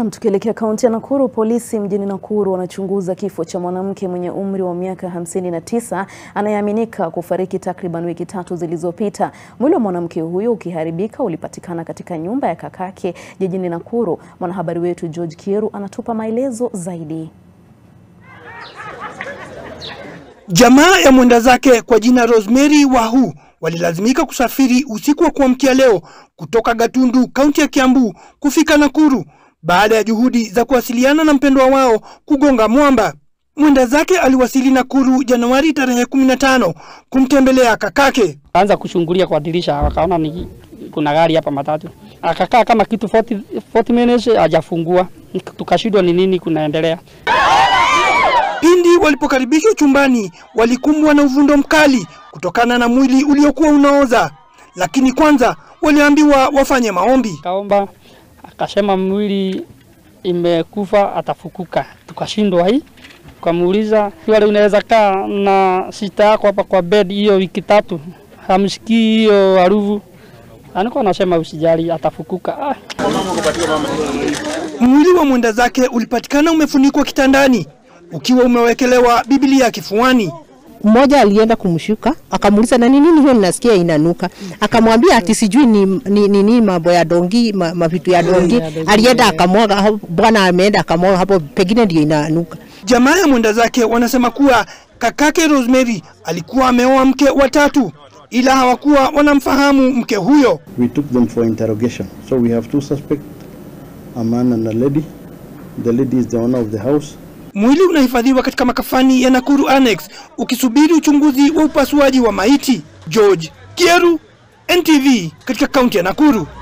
Tukielekea kaunti ya Nakuru, polisi mjini Nakuru wanachunguza kifo cha mwanamke mwenye umri wa miaka 59 anayeaminika kufariki takriban wiki tatu zilizopita. Mwili wa mwanamke huyo ukiharibika ulipatikana katika nyumba ya kakake jijini Nakuru. Mwanahabari wetu George Kieru anatupa maelezo zaidi. Jamaa ya mwenda zake kwa jina Rosemary Wahu walilazimika kusafiri usiku wa kuamkia leo kutoka Gatundu, kaunti ya Kiambu kufika Nakuru baada ya juhudi za kuwasiliana na mpendwa wao kugonga mwamba. Mwenda zake aliwasili Nakuru Januari tarehe 15 kumtembelea kakake. Anza kuchungulia kwa dirisha, wakaona ni kuna gari hapa matatu. Akakaa kama kitu 40, 40 minutes hajafungua, tukashindwa ni nini kunaendelea. Pindi walipokaribishwa chumbani, walikumbwa na uvundo mkali kutokana na mwili uliokuwa unaoza, lakini kwanza waliambiwa wafanye maombi. Kaomba akasema mwili imekufa atafukuka. Tukashindwa hii, tukamuuliza wale, unaweza kaa na sita yako hapa kwa bed hiyo wiki tatu, hamsikii hiyo harufu? Alikuwa anasema usijali, atafukuka. Ah. Mwili wa mwenda zake ulipatikana umefunikwa kitandani ukiwa umewekelewa Biblia kifuani. Mmoja alienda kumshuka akamuuliza, na nini hiyo ninasikia inanuka? Akamwambia ati sijui ni nini ni, mambo ya dongi ma, mavitu ya dongi. Alienda akamwaga, bwana ameenda akamwaga hapo, pengine ndio inanuka. Jamaa ya mwenda zake wanasema kuwa kakake Rosemary alikuwa ameoa mke wa tatu, ila hawakuwa wanamfahamu mke huyo. We took them for interrogation. So we have two suspects, a man and a lady. The lady is the owner of the house. Mwili unahifadhiwa katika makafani ya Nakuru Annex ukisubiri uchunguzi wa upasuaji wa maiti. George Kieru, NTV, katika kaunti ya Nakuru.